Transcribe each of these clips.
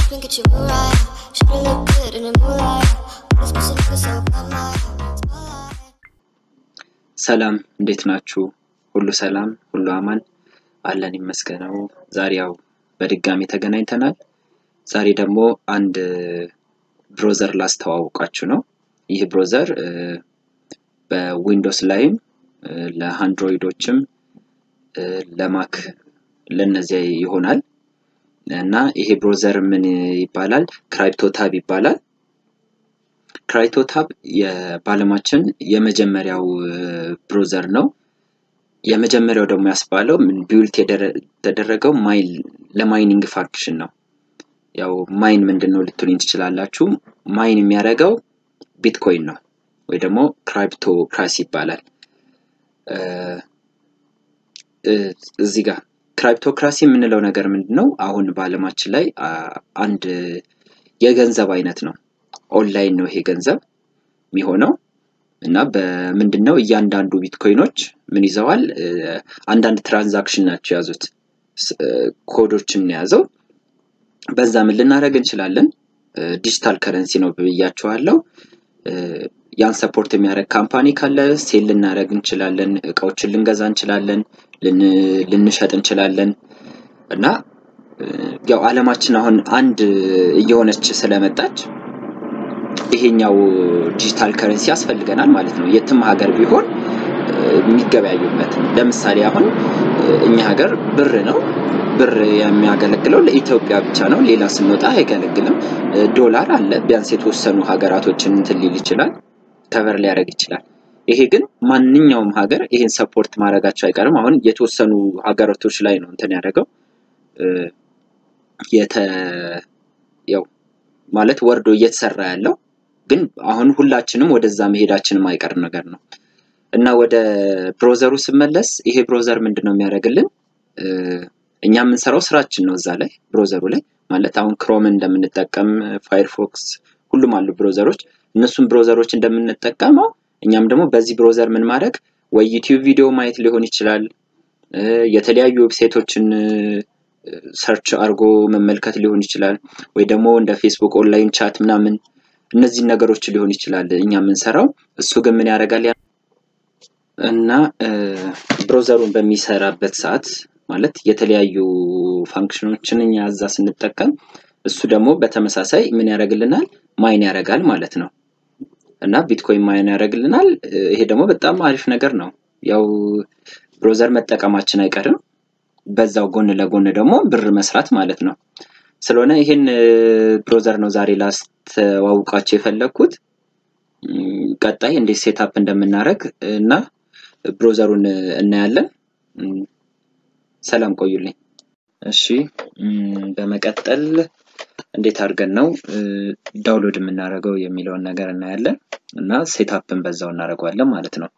and get you right. Should've looked good in the moonlight. This pussy looking so good, my spotlight. ሰላም እንዴት ናችሁ? ሁሉ ሰላም፣ ሁሉ አማን አለን ይመስገነው። ዛሬ ያው በድጋሚ ተገናኝተናል። ዛሬ ደግሞ አንድ ብሮዘር ላስተዋውቃችሁ ነው። ይህ ብሮዘር እ፣ በዊንዶውስ ላይም እ፣ ለአንድሮይዶችም እ፣ ለማክ ለነዚያ ይሆናል እና ይሄ ብሮዘር ምን ይባላል? ክራይፕቶታብ ይባላል። ክራይቶታብ የባለማችን የመጀመሪያው ብሮዘር ነው። የመጀመሪያው ደግሞ ያስባለው ምን ቢውልት የተደረገው ማይን ለማይኒንግ ፋንክሽን ነው። ያው ማይን ምንድን ነው ልትሉኝ ትችላላችሁ። ማይን የሚያደርገው ቢትኮይን ነው ወይ ደግሞ ክራይፕቶክራሲ ይባላል። እ፣ እ፣ እዚህ ጋር ክራይፕቶክራሲ የምንለው ነገር ምንድን ነው? አሁን በአለማችን ላይ አ፣ አንድ የገንዘብ አይነት ነው። ኦንላይን ነው ይሄ ገንዘብ የሚሆነው እና በምንድን ነው እያንዳንዱ ቢትኮይኖች ምን ይዘዋል? እ፣ አንዳንድ ትራንዛክሽን ናቸው የያዙት ስ- እ፣ ኮዶችን ነው የያዘው። በዛ ምን ልናደርግ እንችላለን? ዲጂታል ከረንሲ ነው ብያቸዋለሁ። እ፣ ያን ሰፖርት የሚያደርግ ካምፓኒ ካለ ሴል ልናደርግ እንችላለን፣ እቃዎችን ልንገዛ እንችላለን፣ ልን- ልንሸጥ እንችላለን እና እ፣ ያው አለማችን አሁን አንድ እየሆነች ስለመጣች ይሄኛው ዲጂታል ከረንሲ ያስፈልገናል ማለት ነው። የትም ሀገር ቢሆን እ፣ የሚገበያዩበት ለምሳሌ አሁን እ፣ እኛ ሀገር ብር ነው። ብር የሚያገለግለው ለኢትዮጵያ ብቻ ነው። ሌላ ስንወጣ አይገለግልም። እ፣ ዶላር አለ። ቢያንስ የተወሰኑ ሀገራቶችን እንትን ሊል ይችላል፣ ከቨር ሊያደርግ ይችላል። ይሄ ግን ማንኛውም ሀገር ይሄን ሰፖርት ማድረጋቸው አይቀርም። አሁን የተወሰኑ ሀገራቶች ላይ ነው እንትን ያደረገው እ፣ የተ ያው ማለት ወርዶ እየተሰራ ያለው ግን አሁን ሁላችንም ወደዛ መሄዳችንም አይቀር ነገር ነው እና ወደ ብሮዘሩ ስመለስ ይሄ ብሮዘር ምንድን ነው የሚያደርግልን? እ፣ እኛ የምንሰራው ስራችን ነው እዛ ላይ ብሮዘሩ ላይ ማለት አሁን ክሮምን እንደምንጠቀም ፋይርፎክስ፣ ሁሉም አሉ ብሮዘሮች። እነሱም ብሮዘሮች እንደምንጠቀመው እኛም ደግሞ በዚህ ብሮዘር ምን ማድረግ ወይ ዩቲዩብ ቪዲዮ ማየት ሊሆን ይችላል እ፣ የተለያዩ ዌብሳይቶችን ሰርች አድርጎ መመልከት ሊሆን ይችላል ወይ ደግሞ እንደ ፌስቡክ ኦንላይን ቻት ምናምን እነዚህን ነገሮች ሊሆን ይችላል እኛ የምንሰራው። እሱ ግን ምን ያደርጋል ያ- እና እ፣ ብሮዘሩን በሚሰራበት ሰዓት ማለት የተለያዩ ፋንክሽኖችን እኛ እዛ ስንጠቀም እሱ ደግሞ በተመሳሳይ ምን ያደርግልናል ማይን ያደርጋል ማለት ነው እና ቢትኮይን ማይን ያደርግልናል። እ፣ ይሄ ደግሞ በጣም አሪፍ ነገር ነው። ያው ብሮዘር መጠቀማችን አይቀርም። በዛው ጎን ለጎን ደግሞ ብር መስራት ማለት ነው። ስለሆነ ይሄን እ፣ ብሮዘር ነው ዛሬ ላስተዋውቃቸው የፈለግኩት። እም፣ ቀጣይ እንዴት ሴታፕ እንደምናደርግ እና ብሮዘሩን እናያለን። እም፣ ሰላም ቆዩልኝ። እሺ እም፣ በመቀጠል እንዴት አድርገን ነው እ፣ ዳውንሎድ የምናደርገው የሚለውን ነገር እናያለን እና ሴታፕን በዛው እናደርገዋለን ማለት ነው።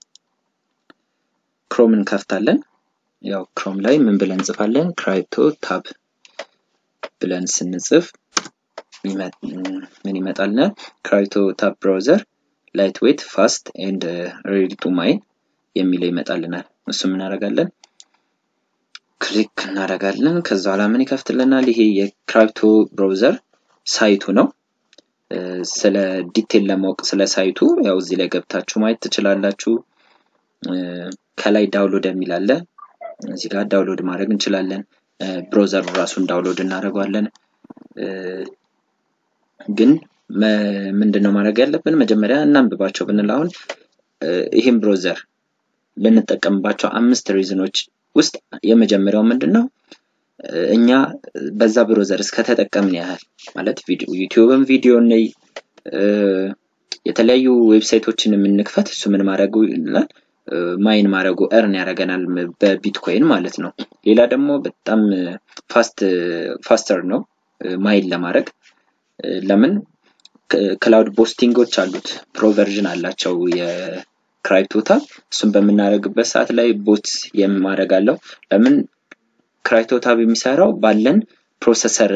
ክሮም እንከፍታለን። ያው ክሮም ላይ ምን ብለን እንጽፋለን? ክራይፕቶ ታብ ብለን ስንጽፍ ይመ- ምን ይመጣልናል? ክራይፕቶ ታብ ብራውዘር ላይት ዌት ፋስት ኤንድ ሬዲ ቱ ማይን የሚለው ይመጣልናል። እሱ ምን እናደርጋለን? ክሊክ እናደርጋለን። ከዛ በኋላ ምን ይከፍትልናል? ይሄ የክራይፕቶ ብራውዘር ሳይቱ ነው። እ፣ ስለ ዲቴል ለማወቅ ስለ ሳይቱ ያው እዚህ ላይ ገብታችሁ ማየት ትችላላችሁ። እ፣ ከላይ ዳውንሎድ የሚል አለ። እዚህ ጋር ዳውንሎድ ማድረግ እንችላለን። እ፣ ብሮዘሩ ራሱን ዳውንሎድ እናደርገዋለን። እ፣ ግን መ- ምንድን ነው ማድረግ ያለብን? መጀመሪያ እናንብባቸው ብንል አሁን እ፣ ይህም ብሮዘር ልንጠቀምባቸው አምስት ሪዝኖች ውስጥ የመጀመሪያው ምንድን ነው? እ፣ እኛ በዛ ብሮዘር እስከተጠቀምን ያህል ማለት ቪዲዮ ዩቲዩብን ቪዲዮ ነይ እ፣ የተለያዩ ዌብሳይቶችን የምንክፈት እሱ ምን ማድረጉ ይላል እ፣ ማይን ማድረጉ እርን ያደርገናል ም- በቢትኮይን ማለት ነው። ሌላ ደግሞ በጣም ፋስት ፋስተር ነው እ፣ ማይን ለማድረግ እ፣ ለምን ክላውድ ቦስቲንጎች አሉት ፕሮቨርዥን አላቸው የክራይፕቶታብ እሱን በምናደርግበት ሰዓት ላይ ቦት የማድረግ አለው ለምን ክራይቶታብ የሚሰራው ባለን ፕሮሰሰር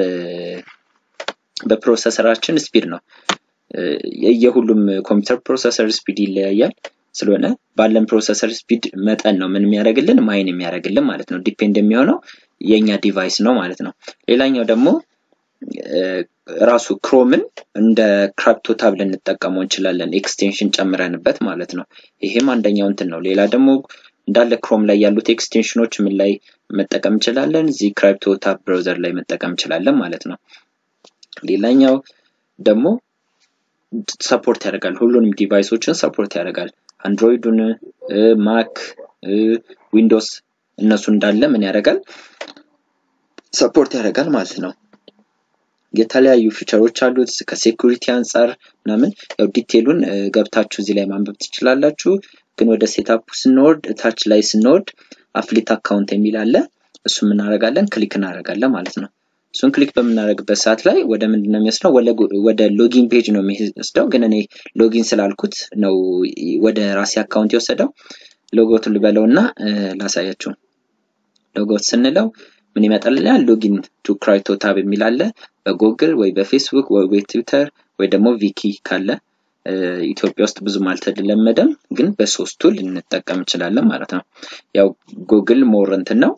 በፕሮሰሰራችን ስፒድ ነው እ፣ የሁሉም ኮምፒውተር ፕሮሰሰር ስፒድ ይለያያል ስለሆነ ባለን ፕሮሰሰር ስፒድ መጠን ነው ምን የሚያደርግልን ማይን የሚያደርግልን ማለት ነው ዲፔንድ የሚሆነው የእኛ ዲቫይስ ነው ማለት ነው ሌላኛው ደግሞ ራሱ ክሮምን እንደ ክራፕቶ ታብ ልንጠቀመው እንችላለን፣ ኤክስቴንሽን ጨምረንበት ማለት ነው። ይሄም አንደኛው እንትን ነው። ሌላ ደግሞ እንዳለ ክሮም ላይ ያሉት ኤክስቴንሽኖች ምን ላይ መጠቀም እንችላለን? እዚህ ክራፕቶ ታብ ብራውዘር ላይ መጠቀም እንችላለን ማለት ነው። ሌላኛው ደግሞ ሰፖርት ያደርጋል፣ ሁሉንም ዲቫይሶችን ሰፖርት ያደርጋል። አንድሮይዱን፣ ማክ፣ ዊንዶውስ እነሱ እንዳለ ምን ያደርጋል ሰፖርት ያደርጋል ማለት ነው። የተለያዩ ፊቸሮች አሉት ከሴኩሪቲ አንጻር ምናምን ያው ዲቴሉን ገብታችሁ እዚህ ላይ ማንበብ ትችላላችሁ። ግን ወደ ሴታፑ ስንወርድ ታች ላይ ስንወርድ አፍሊት አካውንት የሚል አለ። እሱ እናደርጋለን ክሊክ እናደርጋለን ማለት ነው። እሱን ክሊክ በምናደርግበት ሰዓት ላይ ወደ ምንድን ነው የሚወስደው? ወደ ሎጊን ፔጅ ነው የሚወስደው። ግን እኔ ሎጊን ስላልኩት ነው ወደ ራሴ አካውንት የወሰደው። ሎጎት ልበለው እና ላሳያችሁ። ሎጎት ስንለው ምን ይመጣልናል? ሎጊን ቱ ክራይቶ ታብ የሚል አለ። በጉግል ወይ በፌስቡክ ወይ በትዊተር ወይ ደግሞ ቪኪ ካለ ኢትዮጵያ ውስጥ ብዙም አልተለመደም፣ ግን በሶስቱ ልንጠቀም እንችላለን ማለት ነው። ያው ጉግል ሞር እንትን ነው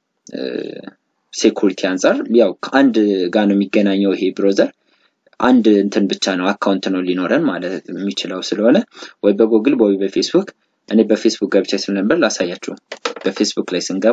ሴኩሪቲ አንጻር ያው ከአንድ ጋር ነው የሚገናኘው ይሄ ብሮዘር አንድ እንትን ብቻ ነው አካውንት ነው ሊኖረን ማለት የሚችለው ስለሆነ ወይ በጉግል ወይ በፌስቡክ እኔ በፌስቡክ ገብቼ ስለነበር ላሳያችሁ። በፌስቡክ ላይ ስንገባ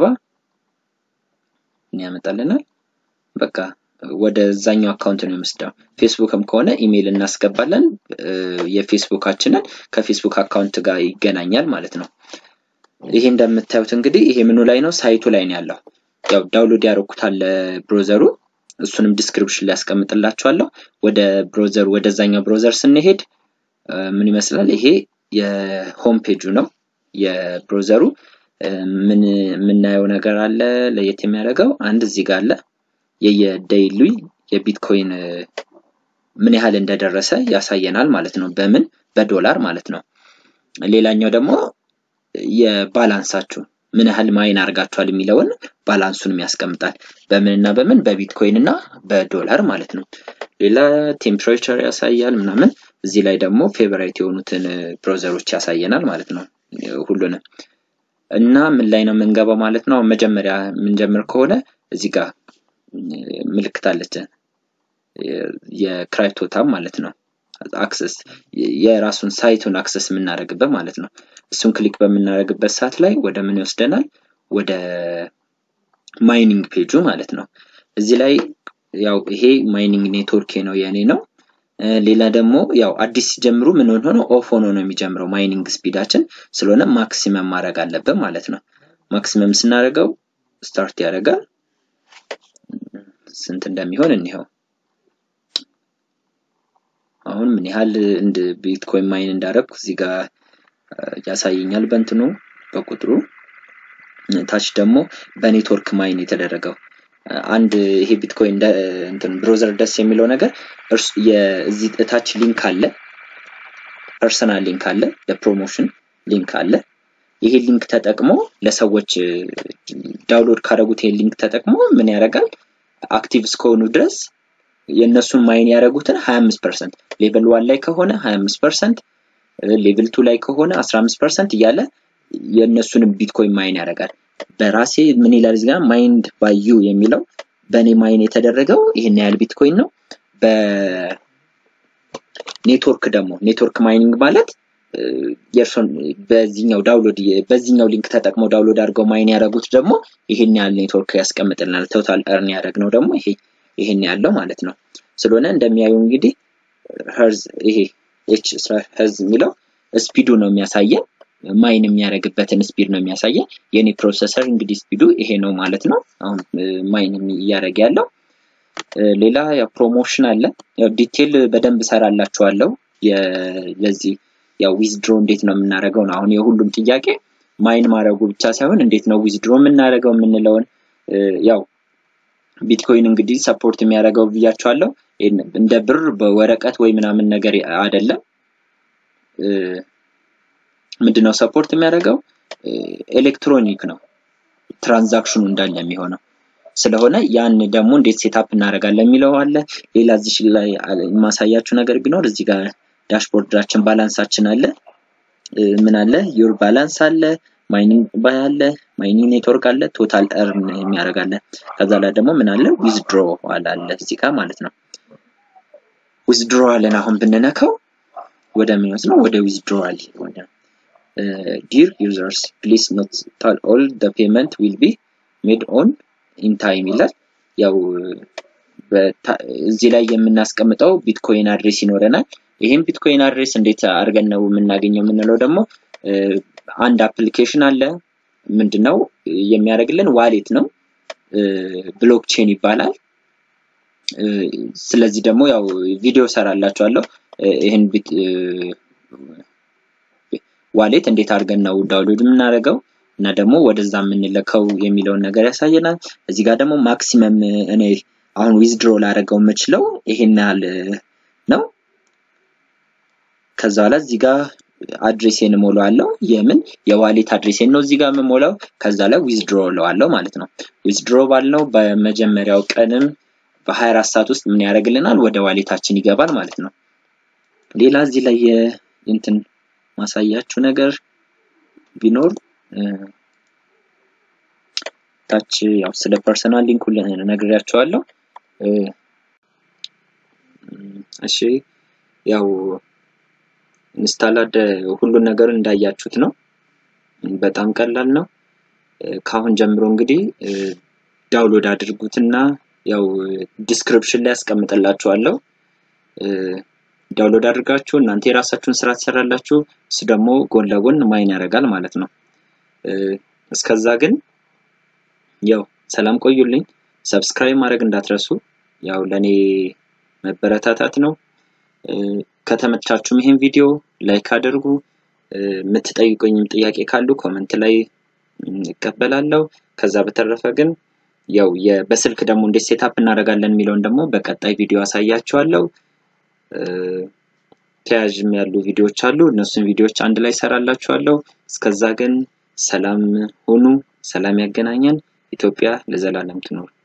ያመጣልናል። በቃ ወደዛኛው አካውንት ነው የምስደው። ፌስቡክም ከሆነ ኢሜይል እናስገባለን። የፌስቡካችንን ከፌስቡክ አካውንት ጋር ይገናኛል ማለት ነው። ይሄ እንደምታዩት እንግዲህ ይሄ ምኑ ላይ ነው? ሳይቱ ላይ ነው ያለው። ያው ዳውንሎድ ያደረኩታል ብሮዘሩ እሱንም ዲስክሪፕሽን ላይ ያስቀምጥላችኋለሁ። ወደ ብሮዘሩ ወደዛኛው ብሮዘር ስንሄድ ምን ይመስላል? ይሄ የሆም ፔጁ ነው የብሮዘሩ። ምን የምናየው ነገር አለ ለየት የሚያደርገው አንድ እዚህ ጋር አለ የየዴይሊ የቢትኮይን ምን ያህል እንደደረሰ ያሳየናል ማለት ነው። በምን በዶላር ማለት ነው። ሌላኛው ደግሞ የባላንሳችሁ ምን ያህል ማይን አድርጋችኋል የሚለውን ባላንሱንም ያስቀምጣል። በምን እና በምን በቢትኮይን እና በዶላር ማለት ነው። ሌላ ቴምፕሬቸር ያሳያል ምናምን። እዚህ ላይ ደግሞ ፌቨራይት የሆኑትን ብሮዘሮች ያሳየናል ማለት ነው ሁሉንም እና ምን ላይ ነው የምንገባው ማለት ነው። መጀመሪያ የምንጀምር ከሆነ እዚህ ጋር ምልክት አለች የክራይፕቶ ታብ ማለት ነው። አክሰስ የራሱን ሳይቱን አክሰስ የምናደርግበት ማለት ነው። እሱን ክሊክ በምናደርግበት ሰዓት ላይ ወደ ምን ይወስደናል? ወደ ማይኒንግ ፔጁ ማለት ነው። እዚህ ላይ ያው ይሄ ማይኒንግ ኔትወርክ ነው የእኔ ነው። ሌላ ደግሞ ያው አዲስ ሲጀምሩ ምን ሆኖ ኦፍ ሆኖ ነው የሚጀምረው ማይኒንግ ስፒዳችን ስለሆነ ማክሲመም ማድረግ አለብን ማለት ነው። ማክሲመም ስናደርገው ስታርት ያደርጋል። ስንት እንደሚሆን እንይኸው። አሁን ምን ያህል እንደ ቢትኮይን ማይን እንዳደረግኩ እዚህ ጋር ያሳየኛል በእንትኑ በቁጥሩ። ታች ደግሞ በኔትወርክ ማይን የተደረገው አንድ ይሄ ቢትኮይን እንትን ብሮዘር ደስ የሚለው ነገር እዚህ እታች ሊንክ አለ፣ ፐርሰናል ሊንክ አለ፣ ለፕሮሞሽን ሊንክ አለ። ይሄ ሊንክ ተጠቅሞ ለሰዎች ዳውንሎድ ካደረጉት ይሄ ሊንክ ተጠቅሞ ምን ያደርጋል አክቲቭ እስከሆኑ ድረስ የእነሱን ማይን ያደረጉትን 25 ፐርሰንት ሌቭል ዋን ላይ ከሆነ 25 ፐርሰንት ሌቭል ቱ ላይ ከሆነ 15 ፐርሰንት እያለ የእነሱንም ቢትኮይን ማይን ያደርጋል። በራሴ ምን ይላል እዚህ ጋር ማይንድ ባይ ዩ የሚለው በእኔ ማይን የተደረገው ይህን ያህል ቢትኮይን ነው። በኔትወርክ ደግሞ ኔትወርክ ማይኒንግ ማለት የእርሶን በዚህኛው ዳውንሎድ በዚህኛው ሊንክ ተጠቅመው ዳውንሎድ አድርገው ማይን ያደረጉት ደግሞ ይሄን ያህል ኔትወርክ ያስቀምጥልናል። ቶታል እርን ያደረግነው ደግሞ ይሄ ይሄን ያለው ማለት ነው። ስለሆነ እንደሚያዩ እንግዲህ ሄርዝ ይሄ ኤች ሄርዝ የሚለው ስፒዱ ነው የሚያሳየን ማይን የሚያደርግበትን ስፒድ ነው የሚያሳየን። የኔ ፕሮሰሰር እንግዲህ ስፒዱ ይሄ ነው ማለት ነው። አሁን ማይን እያደረገ ያለው ሌላ ያው ፕሮሞሽን አለ። ያው ዲቴል በደንብ እሰራላችኋለሁ ለዚህ ያው ዊዝድሮ እንዴት ነው የምናደርገው ነው አሁን የሁሉም ጥያቄ ማይን ማድረጉ ብቻ ሳይሆን እንዴት ነው ዊዝድሮ የምናደርገው የምንለውን ያው ቢትኮይን እንግዲህ ሰፖርት የሚያደርገው ብያቸዋለሁ። እንደ ብር በወረቀት ወይ ምናምን ነገር አይደለም። ምንድነው ሰፖርት የሚያደርገው ኤሌክትሮኒክ ነው ትራንዛክሽኑ እንዳለ የሚሆነው ስለሆነ ያን ደግሞ እንዴት ሴታፕ እናደርጋለን የሚለው አለ። ሌላ እዚህ ላይ የማሳያችሁ ነገር ቢኖር እዚህ ጋር ዳሽቦርዳችን ባላንሳችን አለ። ምን አለ ዩር ባላንስ አለ፣ ማይኒንግ ባይ አለ፣ ማይኒንግ ኔትወርክ አለ፣ ቶታል እርን የሚያደርግ አለ። ከዛ ላይ ደግሞ ምን አለ ዊዝድሮ አለ እዚህ ጋር ማለት ነው። ዊዝድሮዋልን አሁን ብንነካው ወደ ምን ነው ወደ ዊዝድሮዋል ወደ ዲር ዩዘርስ ፕሊዝ ኖት ታል ኦል ደ ፔመንት ዊል ቢ ሜድ ኦን ኢን ታይም ይላል። ያው እዚህ ላይ የምናስቀምጠው ቢትኮይን አድሬስ ይኖረናል። ይህም ቢትኮይን አድሬስ እንዴት አድርገን ነው የምናገኘው የምንለው ደግሞ አንድ አፕሊኬሽን አለ። ምንድነው የሚያደርግልን ዋሌት ነው፣ ብሎክቼን ይባላል። ስለዚህ ደግሞ ያው ቪዲዮ ሰራላችኋለሁ ይህን ዋሌት እንዴት አድርገን ነው ዳውንሎድ የምናደርገው እና ደግሞ ወደዛ የምንለከው የሚለውን ነገር ያሳየናል። እዚህ ጋር ደግሞ ማክሲመም እኔ አሁን ዊዝድሮ ላደርገው የምችለው ይሄን ያህል ነው። ከዛ በኋላ እዚህ ጋር አድሬሴን እሞላዋለሁ። የምን የዋሌት አድሬሴን ነው እዚህ ጋር የምሞላው። ከዛ ላይ ዊዝድሮ እለዋለሁ ማለት ነው። ዊዝድሮ ባልነው በመጀመሪያው ቀንም በ24 ሰዓት ውስጥ ምን ያደርግልናል? ወደ ዋሌታችን ይገባል ማለት ነው። ሌላ እዚህ ላይ እንትን ማሳያችሁ ነገር ቢኖር ታች ያው ስለ ፐርሰናል ሊንክ ነግሬያቸዋለሁ። እሺ ያው ኢንስታላድ ሁሉን ነገር እንዳያችሁት ነው። በጣም ቀላል ነው። ከአሁን ጀምሮ እንግዲህ ዳውንሎድ አድርጉትና ያው ዲስክሪፕሽን ላይ ያስቀምጥላችኋለሁ። ዳውንሎድ አድርጋችሁ እናንተ የራሳችሁን ስራ ትሰራላችሁ። እሱ ደግሞ ጎን ለጎን ማይን ያደርጋል ማለት ነው። እስከዛ ግን ያው ሰላም ቆዩልኝ። ሰብስክራይብ ማድረግ እንዳትረሱ። ያው ለኔ መበረታታት ነው። ከተመቻችሁም ይሄን ቪዲዮ ላይክ አድርጉ። የምትጠይቁኝም ጥያቄ ካሉ ኮመንት ላይ እቀበላለሁ። ከዛ በተረፈ ግን ያው በስልክ ደግሞ እንዴት ሴታፕ እናደርጋለን የሚለውን ደግሞ በቀጣይ ቪዲዮ አሳያችኋለሁ። ተያያዥም ያሉ ቪዲዮዎች አሉ። እነሱን ቪዲዮዎች አንድ ላይ ሰራላችኋለሁ። እስከዛ ግን ሰላም ሁኑ። ሰላም ያገናኘን። ኢትዮጵያ ለዘላለም ትኖር።